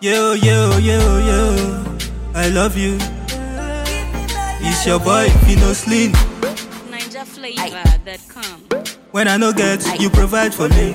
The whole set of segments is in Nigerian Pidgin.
Yo, yo, yo, yo, I love you. It's your boy, Fino Slim. NinjaFlavor.com. When I no get, you provide for me.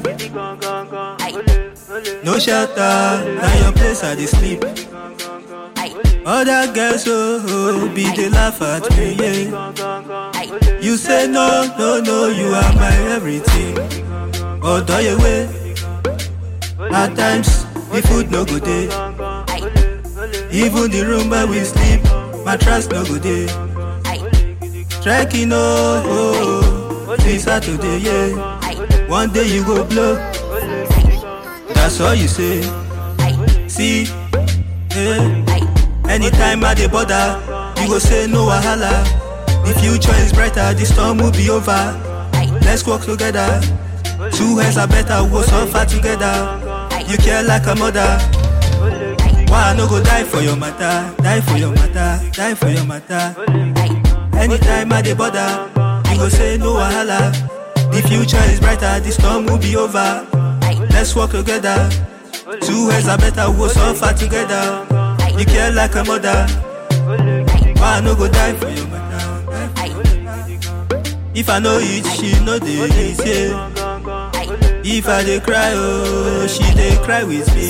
No shelter, now your place I dey sleep. Other girls, oh, oh, be they laugh at me, yeah. You say no, no, no, you are my everything. Although you way, at times the food no go day. Even the room where we sleep, mattress no go day. Trekking, oh, oh, oh, till Saturday, yeah. One day you go blow. That's all you say. See, eh. Anytime I dey bother, you go say no wahala. The future is brighter, the storm will be over. Let's work together. Two heads are better, we'll suffer together. You care like a mother. Why I no go die for your matter? Die for your matter, die for your matter. Anytime I dey bother, you go say no wahala. The future is brighter, the storm will be over. Let's work together. Two heads are better, we'll suffer together. You care like a mother. Why I no go die for your matter? Die for your matter. If I no eat, she no dey eat, yeah. If I dey cry, oh, she dey cry with me.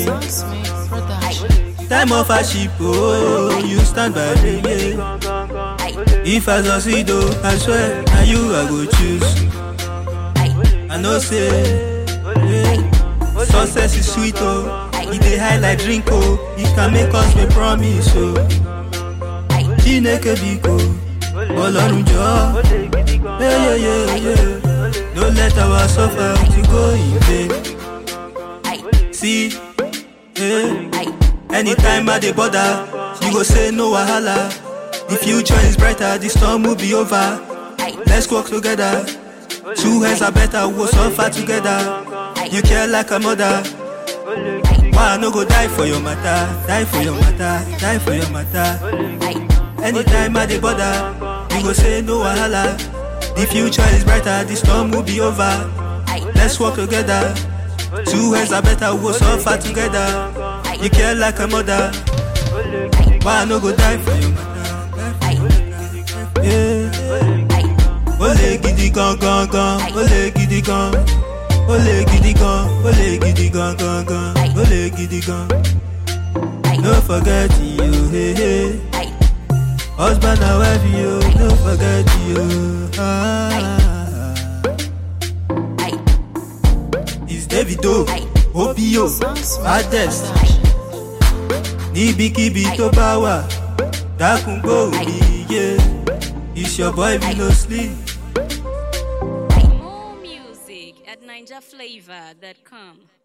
Time of hardship, oh, you stand by me, yeah. If I succeed, oh, I swear, na you I go choose. I know say, yeah, success is sweet, oh. E dey high like drink, oh. It can make us make promise, oh. Chineke biko, Ọlọ́run jọ̀ọ́, yeah, yeah, yeah, yeah. Don't let our suffer to go in vain. See, eh, anytime I dey bother, you go say no wahala. The future is brighter, the storm will be over. Let's work together. Two heads are better, we'll suffer together. You care like a mother. Why I no go die for your matter? Die for your matter, die for your matter. Anytime I dey bother, you go say no wahala. The future is brighter, the storm will be over. Let's work together. Two heads are better, we'll suffer together. You care like a mother. Why I no go die for your matter? Die for your matter. Yeah. Ole gidi gan gan gan, ole gidi gan. Ole gidi gan, ole gidi gan gan gan, ole gidi gan. No forget you, hey hey. Husband and wife, you, no forget you. Ah. It's Davido, Obio, Modest. Níbikíbi tó bá wà, dákun gbóhùn mi yé. It's your boy, we no sleep. More music at NinjaFlavor.com.